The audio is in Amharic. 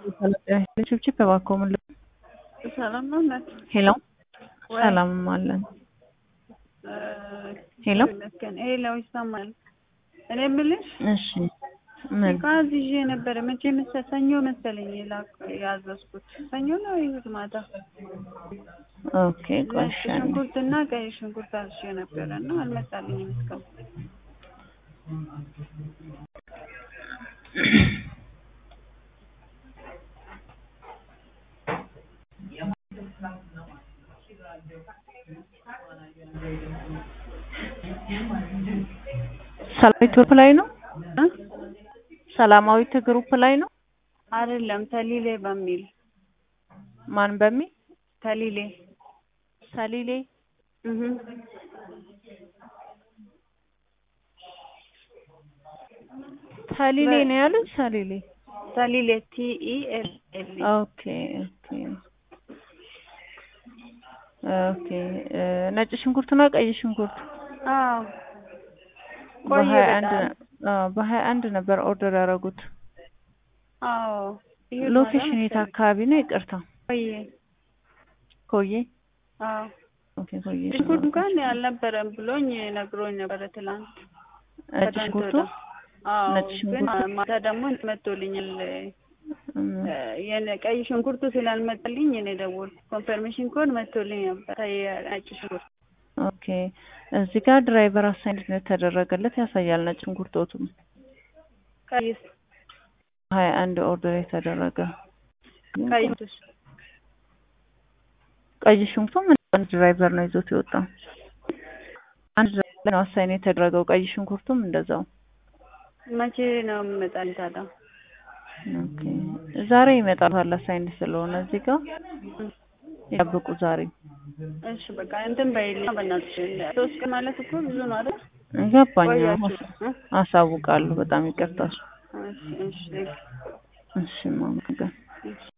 ችብችብ እባክዎ ምን ልበል? ሰላም ነው እናት? ሄሎ ወይ? ሰላም አለን። ሄሎ ይመስገን። ሄሎ ይሰማል። እኔ የምልሽ እሺ ምን ጋዝ ይዤ ነበረ። መቼ መሰ- ሰኞ መሰለኝ የላክ- ያዘዝኩት ሰኞ ነው ይሁድ ማታ ኦኬ ቆይ ነጭ እሺ አንዴ። ሽንኩርትና ቀይ ሽንኩርት አዝዤ ነበረ እና አልመጣልኝም እስካሁን። ሰላማዊት ግሩፕ ላይ ነው? እ? ሰላማዊት ግሩፕ ላይ ነው? አይደለም ተሊሌ በሚል ማን በሚል ተሊሌ ሰሊሌ እህ ሰሊሌ ነው ያሉት? ሰሊሌ ተሊሌ ቲኢ ኤል ኤል ኦኬ ኦኬ ኦኬ እ ነጭ ሽንኩርትና ቀይ ሽንኩርት አዎ ቆየ በሀያ አንድ በጣም አዎ በሀያ አንድ ነበር ኦርደር ያደረጉት። አዎ ይሁድ ማታ ሎኬሽን የት መሰለኝ። አካባቢ ነው? ይቅርታ ቆየ ኮዬ አዎ ኦኬ ኮዬ ሽንኩርት እንኳን አልነበረም ብሎኝ ነግሮኝ ነበረ ትላንት ነጭ ከትናንት ሽንኩርቱ ወዲያ። አዎ ነጭ ግን ሽንኩርቱ ማታ ደግሞ መጥቶልኛል እም፣ የነ ቀይ ሽንኩርቱ ስላልመጣልኝ እኔ ደወልኩ። ኮንፈርሜሽን ኮድ መጥቶልኝ ነበር የነጭ ሽንኩርት። ኦኬ እዚህ ጋር ድራይቨር አሳይን የተደረገለት ያሳያል። ነጭ ሽንኩርቶቱም ቀይስ ሀያ አንድ ኦርደር የተደረገ ቀይስ ቀይ ሽንኩርቱም አንድ ድራይቨር ነው ይዞት የወጣው። አንድ ድራይቨር ነው አሳይን የተደረገው። ቀይ ሽንኩርቱም እንደዛው። መቼ ነው የሚመጣልኝ ታዲያ? ኦኬ ዛሬ ይመጣል አሳይን ስለሆነ እዚህ ጋር ይጠብቁ ዛሬ እሺ በቃ እንትን በይልኝ በእናትሽ። ሶስት ቀን ማለት እኮ ብዙ ነው አይደል? ገባኝ። ቆያችሁ እ? አሳውቃለሁ። በጣም ይቅርታል። እሺ እሺ እሺ ማመጋ እሺ